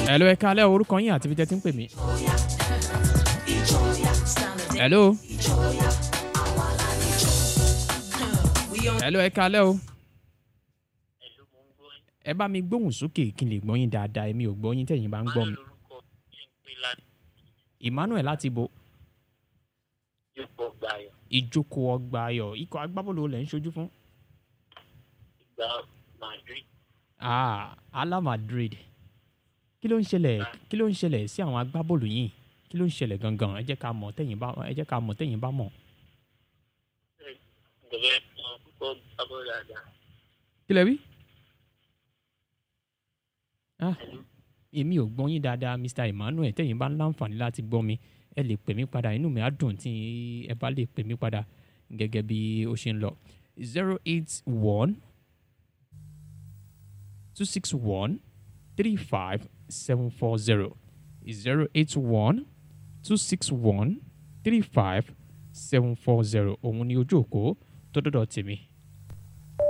Hello, ẹ káalẹ́ orúkọ yín àti ibi tẹ́ ti ń pè mí. Hello. Hello, ẹ káalẹ́ o. Ẹ bá mi gbóhùn sókè kí n lè gbọ́ yín dáadáa, èmi ò gbọ́ yín tẹ̀yin bá ń gbọ́ mi. Emmanuel láti bo ìjókòó ọgbà ayọ̀ ikọ̀ agbábọ́ọ̀lù wo lẹ̀ ń ṣojú fún. Ah, Ala Madrid. Kí ló ń ṣẹlẹ̀ kí ló ń ṣẹlẹ̀ sí àwọn agbábọ́ọ̀lù yìí? Kí ló ń ṣẹlẹ̀ gangan? Ẹ jẹ́ ká mọ̀ tẹ̀yin bá ẹ jẹ́ ká mọ̀ tẹ̀yin bá mọ̀. Kí lẹ wí? Ah, èmi ò gbọ́ yín dáadáa Mr. Emmanuel tẹ̀yin bá ń láǹfààní láti gbọ́ mi ẹ lè pè mí padà inú mi á dùn tí ẹ bá lè pè mí padà gẹ́gẹ́ bí ó ṣe ń lọ. zero eight one two six one three five seven four zero zero eight one two six one three five seven four zero òun ni ojú òpó tó dọ́dọ̀ tèmi